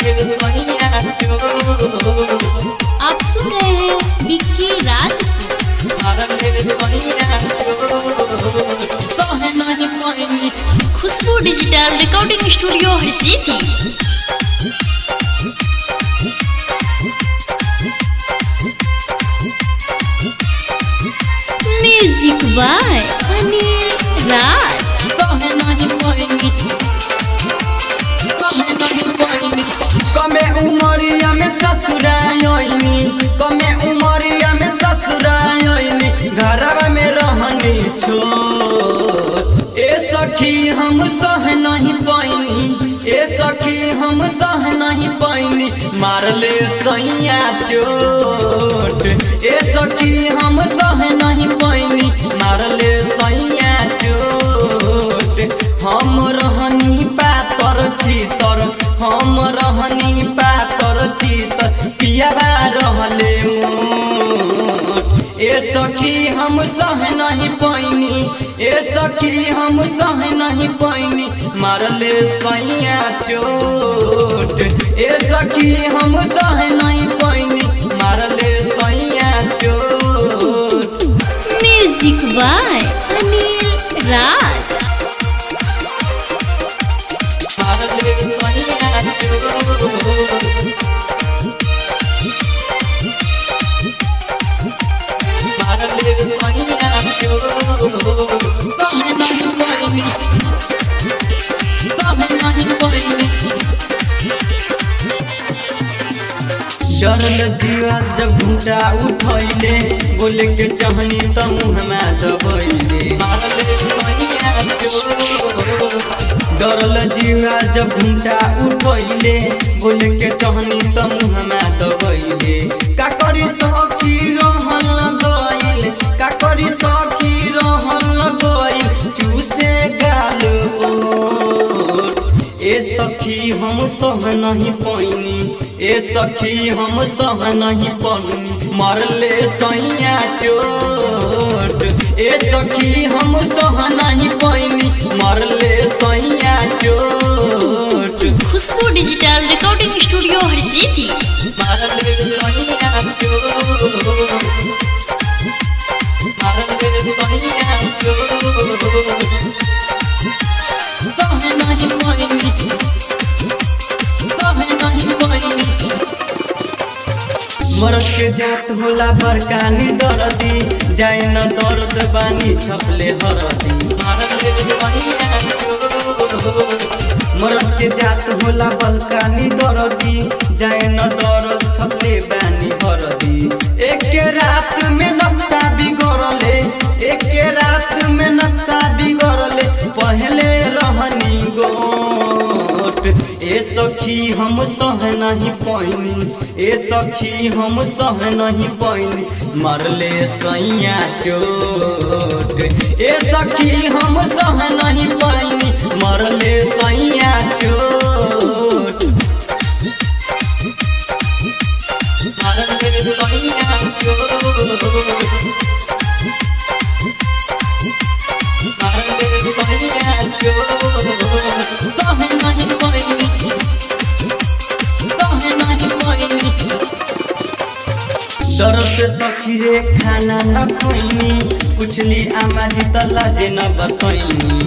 आप सुन रहे हैं विक्की राज को। खुशबू डिजिटल रिकॉर्डिंग स्टूडियो हरसीथी म्यूजिक बाय अनिल राज कमे उमरिया में ससुरायोनी कमे उमरिया में ससुरायोनी घरवा में रहनी छोट ए सखी हम सह नहीं पैनी ए सखी हम सह नहीं पैनी मारले सैया चोट ए सखी हम सह नहीं पैनी मारले सैया चोट हम रहनी पातर छीतर हम रहनी पातर छीतर पियाबा रहले मोट ए सखी हम सह नहीं पैनी ए सखी हम सह नहीं पैनी मारले सैया चोट ए सखी हम सह नहीं पैनी मारले सैया चोट म्यूजिक बाय अनिल राज मारले सैया चोट मारले सैया चोट तमे नहीं पैनी तमे नहीं पैनी डरल जीवा जब घुटा उठैले बोले के चाहनी त मुहमा दबैले डरल जीवा जब घुटा उठैले बोले के चाहनी त मुहमा दबैले का करी सखी रहल गइल का करी सखी रहल गइल चूसे गाल ओट ए सखी हम सह नहीं पैनी ए सखी हम सह नहीं पैनी मरले सैया चोट ए सखी हम सह नहीं पैनी मरले सैया चोट खुशबू डिजिटल रिकॉर्डिंग स्टूडियो हरसीथी मरले सैया चोट मरले सैया चोट तहे नहीं पैनी तहे नहीं पैनी मरद के जात होला बरकानी दरदी जाए न दर्द बानी छपले हरदी मरद के जात होला बलकानी दरदी जाए न दर्द छपले बानी हरदी एक के रात में नक्शा बिगड़ले एक के रात में नक्शा बिगड़ले पहले रहनी गोट ए सखी हम सह नहीं पैनी ए सखी हम सह नहीं पैनी मरले सैया चोट ए सखी हम सह नहीं पैनी मरले सैया चोट मरले सैया चोट मरले सैया चोट तहे नहीं पैनी तहे नहीं पैनी दरद से सखी रे खाना न खोइनी पुछली आमा जी त लाजे न बतैनी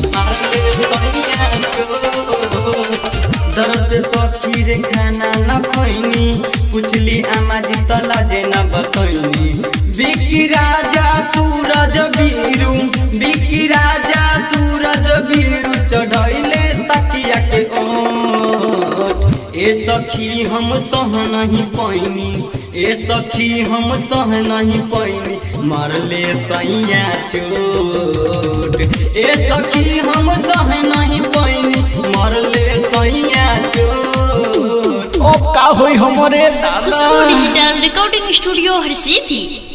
दरद से सखी रे खाना न खोइनी पुछली आमा जी त लाजे न बतैनी बिकी राजा सूरज बीरू बिकी राजा सूरज बीरू चढ़ैले तकिया के ओट ए सखी हम सह नहीं पैनी ए सखी हम सह नहीं पैनी मरले सैया चोट ए सखी हम सह नहीं पैनी मरले सैया चोट अब का होई हमरे खुशबू दादा डिजिटल रिकॉर्डिंग स्टूडियो हरसीथी